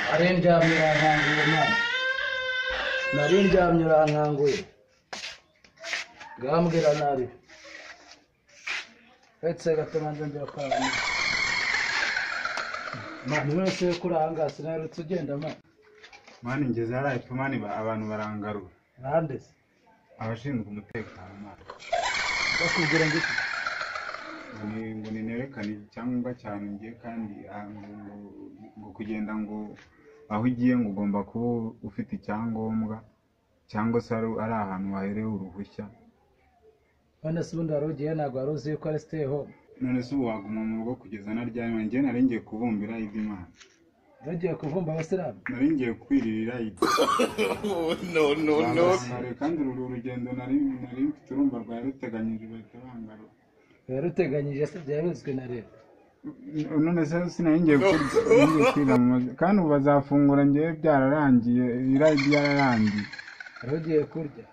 nari ndyamye urankanguye mwana nari ndyamye urankanguye ngambwira nabi uretse gatuma nzongera kurara neza mani wese yo kuri aha ngaha sinarutse ugenda mani mani ngeze hariya epfo mani ba- abantu barangarura nande se abashinzwe umutekano mani bakubwira ngo iki ngo ni- ngo ninerekane icyangombwa cyane ngiye kandi ah, ngo- ngo- ngo kugenda ngo aho ugiye ngo ugomba kuba ufite icyangombwa cyangwa se ari ari ahantu waherewe uruhushya none se ubundi wari ugiye ntabwo wari uzi yuko ari stay home none se ubu waguma mu rugo kugeza na ryari mani njye nari ngiye kubumbira iby'imana ntugiye kuvumba abasilamu nari ngiye kwiririra ibyo no, no, no. Bangarure, kandi uru rugendo nari nari mfite urumva rwari ruteganyije bahita bangarura biba ruteganyije se byari bizwi na leta none se sinari ngiye kwiga ngiye kwiga mu mazu kandi ubu bazafungura ngewe byararangiye irayi byararangiye wari ugiye kurya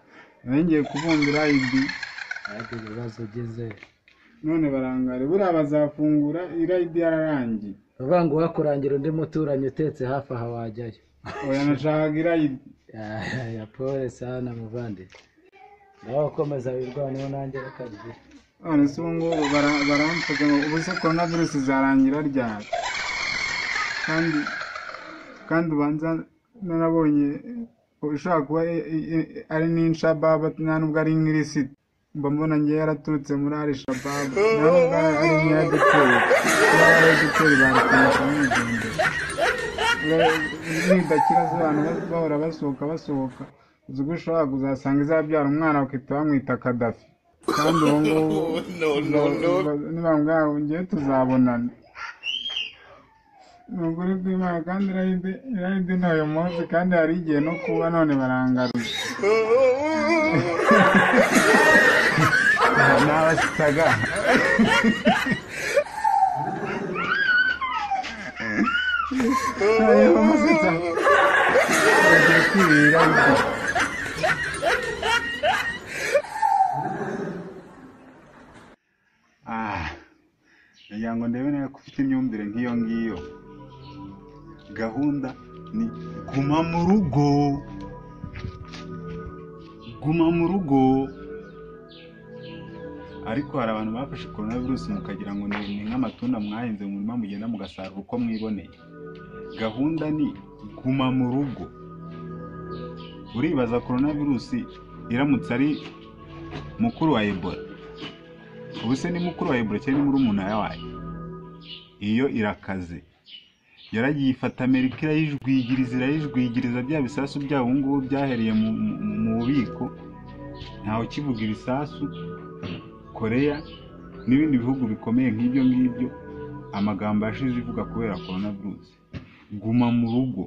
nari ngiye kubumbira irayi ariko ibibazo ugize none barangare buriya bazafungura irayi yararangiye uvuga ngo uhakurangira undi muturanyi utetse hafi aha wajyayo oya nashakaga irayi ya polisi hano muvandi nawe ukomeza wirwaneho nanjye reka bigira none se ubu ngubu bara- baramfuza ngo ubu se korona virusi izarangira ryari kandi kandi ubanza narabonye ushobora kuba e- e- e- ari n'inshababa nta nubwo ari nk'irisiti mba mbona ngewe yaraturutse muri ari shababu nta nubwo ari ari nk'iya duteri ari duteri barukoresha nk'urugendo nidakira abantu ba- bahora basohoka basohoka uzi ko ushobora kuzasanga izabyara umwana bakita bamwita kadafi kandi ubu ngubu nibambwa ngewe tuzabonana ni ukuri kw'imana kandi irayide irayide ni uyu munsi kandi hari igihe no kuba none barangaruye n'abasitaga Ayo, musetsa. Bagiye kwirira ibyo. Ah, ngira ngo ndebe nawe ko ufite imyumvire nk'iyo ngiyo gahunda ni guma mu rugo guma mu rugo ariko hari abantu bafashe korona virusi mukagira ngo ni ni nk'amatunda mwahinze mu murima mugenda mugasarura uko mwiboneye gahunda ni guma mu rugo uribaza korona virusi iramutse ari mukuru wa ebola ubu se ni mukuru wa ebola cyangwa ni murumuna wayo iyo irakaze yaragiye ifata amerika irayijwigiriza irayijwigiriza bya bisasu byayo ubu ngubu byahereye mu- mu- mu bubiko ntawe ukivuga ibisasu koreya n'ibindi bihugu bikomeye nk'ibyo ngibyo amagambo yashize ivuga kubera korona virusi guma mu rugo